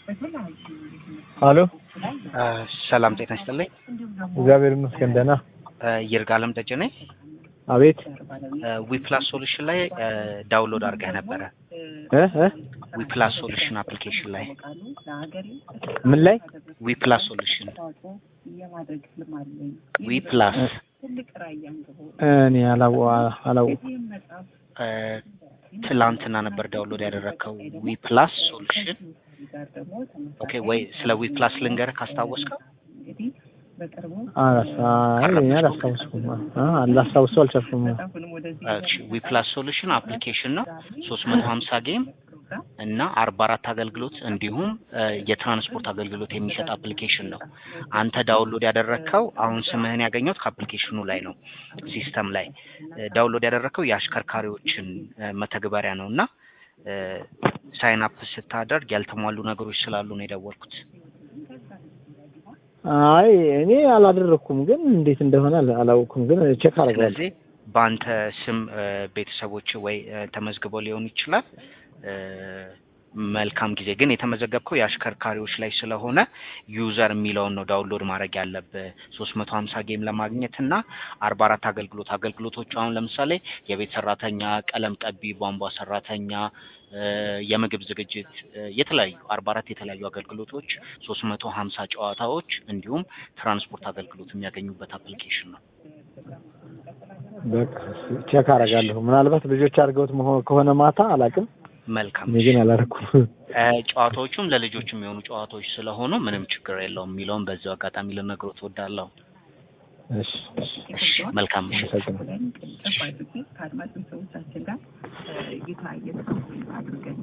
አሎ ሰላም ጤና ይስጥልኝ። እግዚአብሔር ይመስገን ደህና። ይርጋለም ደጀ ነኝ። አቤት ዊፕላስ ሶሉሽን ላይ ዳውንሎድ አድርገህ ነበረ። እ እ ዊፕላስ ሶሉሽን አፕሊኬሽን ላይ ምን ላይ ዊፕላስ ሶሉሽን ዊፕላስ እኔ አላው አላው ትላንትና ነበር ዳውንሎድ ያደረግከው ዊፕላስ ሶሉሽን። ኦኬ ወይ ስለ ዊፕላስ ልንገርህ ካስታወስከው። አላስታውስኩም አላስታውሰው አልቻልኩም። ዊፕላስ ሶሉሽን አፕሊኬሽን ነው። ሶስት መቶ ሀምሳ ጌም እና አርባ አራት አገልግሎት እንዲሁም የትራንስፖርት አገልግሎት የሚሰጥ አፕሊኬሽን ነው። አንተ ዳውንሎድ ያደረግከው አሁን ስምህን ያገኘሁት ከአፕሊኬሽኑ ላይ ነው። ሲስተም ላይ ዳውንሎድ ያደረግከው የአሽከርካሪዎችን መተግበሪያ ነው እና ሳይን አፕ ስታደርግ ያልተሟሉ ነገሮች ስላሉ ነው የደወልኩት። አይ እኔ አላደረኩም፣ ግን እንዴት እንደሆነ አላወኩም፣ ግን ቼክ አደርጋለሁ። ስለዚህ በአንተ ስም ቤተሰቦች ወይ ተመዝግበው ሊሆን ይችላል። መልካም ጊዜ። ግን የተመዘገብከው የአሽከርካሪዎች ላይ ስለሆነ ዩዘር የሚለውን ነው ዳውንሎድ ማድረግ ያለብህ ሶስት መቶ ሀምሳ ጌም ለማግኘት እና አርባ አራት አገልግሎት አገልግሎቶቹ አሁን ለምሳሌ የቤት ሰራተኛ፣ ቀለም ቀቢ፣ ቧንቧ ሰራተኛ፣ የምግብ ዝግጅት፣ የተለያዩ አርባ አራት የተለያዩ አገልግሎቶች ሶስት መቶ ሀምሳ ጨዋታዎች እንዲሁም ትራንስፖርት አገልግሎት የሚያገኙበት አፕሊኬሽን ነው። በቃ ቼክ አደርጋለሁ። ምናልባት ልጆች አድርገውት መሆን ከሆነ ማታ አላውቅም። መልካም እኔ ግን አላደረኩም። ጨዋታዎቹም ለልጆች የሚሆኑ ጨዋታዎች ስለሆኑ ምንም ችግር የለውም የሚለውን በዚሁ አጋጣሚ ልነግሮት እወዳለሁ። እሺ እሺ፣ መልካም ምሽት። አመሰግናለሁ። ከአድማጭ ሰዎቻችን ጋር እይታ እየተካፈሉ አድርገን